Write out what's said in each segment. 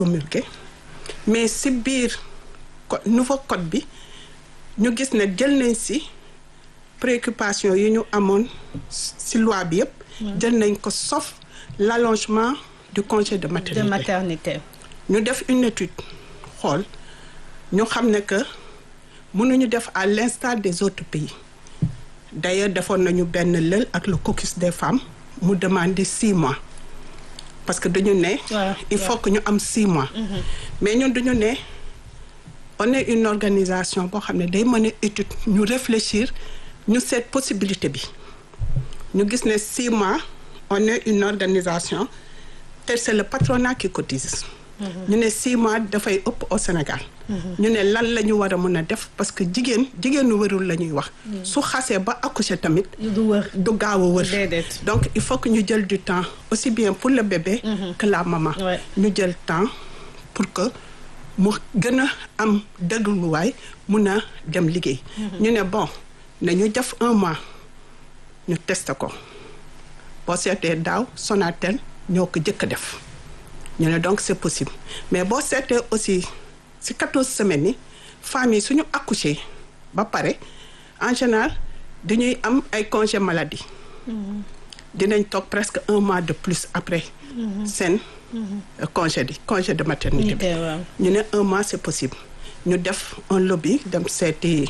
promulgué mais si biir co nouveau code bi ñu gis ne jël nañ si préoccupation yi ñu amoon si loi bi yëpp jël nañ ko sauf l'allongement du congé de maternité de maternité. ñu def une étude xool ñu xam ne que mënuñu def à l'instar des autres pays d'ailleurs defoon nañu benn lël ak le caucus des femmes mu demander six mois parce que dañu ne Ouais, il faut que ñu am six mois mais ñun dañu ne on est une organisation boo xam ne day mën a étude ñu réfléchir ñu seet possibilité bi ñu gis ne six mois on est une organisation te c'est le patronat qui cotise ñu ne six mois dafay ëpp au Sénégal ñu ne lan la ñu war a mën a def parce que jigéen jigéenu wërul la ñuy wax su xasee ba accoucher tamit du wër. du gaaw a wër Déedéet. donc il faut que ñu jël du temps aussi bien pour le bébé que la maman Ouais. ñu jël temps pour que mu gën a am dégluwaay mun a dem liggéey ñu ne bon nañu def un mois ñu tester ko boo seetee daaw Sonatel ñoo ko jëkk a def ñu ne donc c'est possible mais boo seetee aussi ci quatorze semaines yi femmes yi suñu accoucher ba pare en général dañuy am ay congé maladie dinañ toog presque un mois de plus après seen euh, congé di congé de maternité bi waaw. ñu ne un mois c'est possible ñu def un lobby dem seeti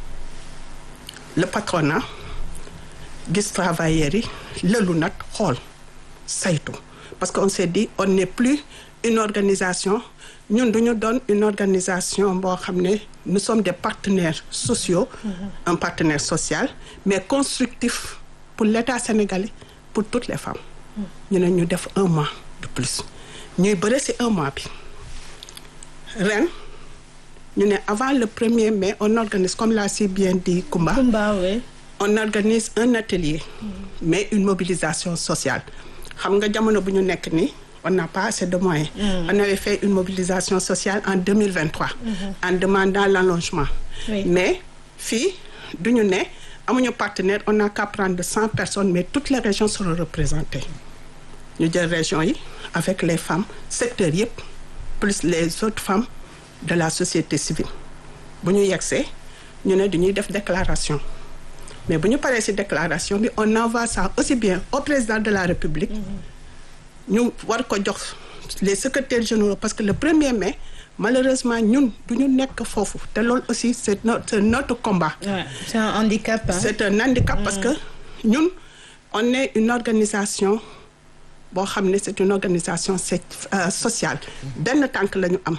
le patronat gis travailleurs yi lëlu nag xool saytu parce que on s'est dit on n'est plus une organisation ñun duñu doon une organisation boo xam ne nous sommes des partenaires sociaux un partenaire social mais constructif pour l'État sénégalais pour toutes les femmes ñu ne ñu def un mois de plus ñuy bëre ci un mois bi ren ñu ne avant le premier mai on organise comme l'a si bien dit Koumba Kumba oui. on organise un atelier mais une mobilisation sociale xam nga jamono bu ñu nekk nii on n'a pas assez de moyens on avait fait une mobilisation sociale en 2023 en demandant l'allongement Oui. mais fii du ñu ne amuñu partenaire on n'a qu'à prendre cent personnes mais toutes les régions seront représentées ñu jël région yi avec les femmes secteurs yëpp plus les autres femmes de la société civile bu ñu yegsee ñu ne dañuy def déclaration mais bu ñu paree ci déclaration bi on envoie ça aussi bien au président de la République ñu war ko jox les secrétaires généraux parce que le premier mai malheureusement ñun du ñu nekk foofu te loolu aussi c'est notre c'est notre combat Ouais. c'est un handicap. hein. c'est un handicap parce que ñun on est une organisation boo xam ne c'est une organisation c'est euh, sociale benn tànk la ñu am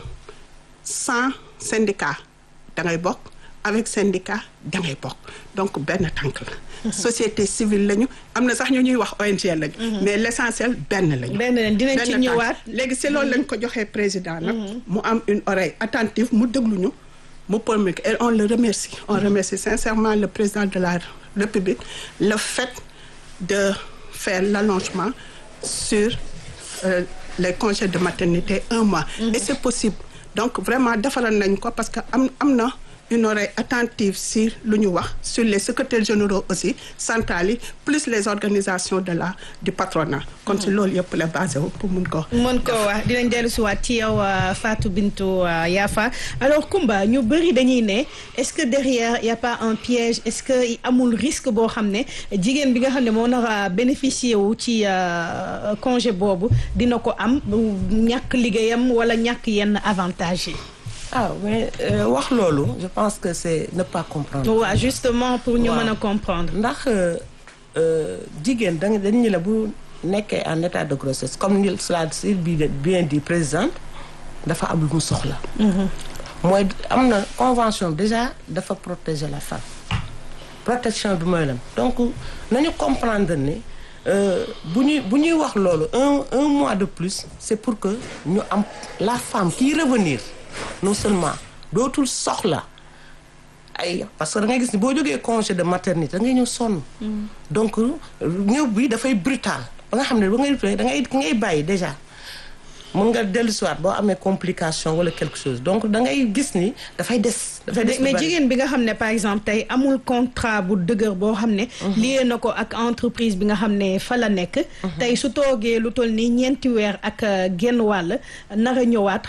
sans syndicat da ngay bokk avec syndicat da ngay bokk donc benn tànk la société civile lañu am na sax ñu ñuy wax ONG lañu mais l'essentiel benn lañu benn leen dinañ ci benn tànk. ñëwaat. léegi si loolu lañ ko joxee président nag mu am une oreille attentive mu déglu ñu mu promulguer et on le remercie on remercie sincèrement le président de la République le fait de faire l'allongement sur euh, les congés de maternité un mois et c'est possible donc vraiment defaral nañ ko parce que am am na une oreille attentive si lu ñu wax sur les secrétaires généraux aussi centrales yi plus les organisations de la du patronat kon si loolu yëpp la basé wu pour mun ko mën ko wax dinañ dellu si waat ci yow euh, Fatou Bintou euh, Yafa alors Koumba ñu bëri dañuy ne est-ce que derrière y a pas un piège est-ce que amul risque boo xam ne jigéen bi nga xam ne moo nar a bénéficier wu ci euh, congé boobu dina ko am ñàkk liggéeyam wala ñàkk yenn avantage yi. ah mais euh, wax loolu je pense que c'est ne pas comprendre. waaw justement pour ñu Waaw. mën a comprendre. ndax jigéen da nga dañu la bu nekkee en état de grossesse comme ni cela si bien dit présidente dafa am lu mu soxla. mooy am na convention déjà dafa protéger la femme protection bi mooy lan donc nañu comprendre ne euh, bu ñuy bu ñuy wax loolu un un mois de plus c'est pour que ñu am la femme qui revenir non seulement dootul soxla ay parce que da ngay gis ni boo jógee congé de maternité da ngay ñëw sonn. donc ñëw bi dafay brutal ba nga xam ne ba ngay da ngay ngay bàyyi déjà mun nga dellusiwaat boo amee complication wala quelque chose donc da ngay gis ni dafay des. dafay des mais jigéen bi nga xam ne par exemple tey amul contrat bu dëgër boo xam ne. lié na ko ak entreprise bi nga xam ne fa la nekk. tey su toogee lu toll nii ñeenti weer ak genn wàll nar a ñëwaat.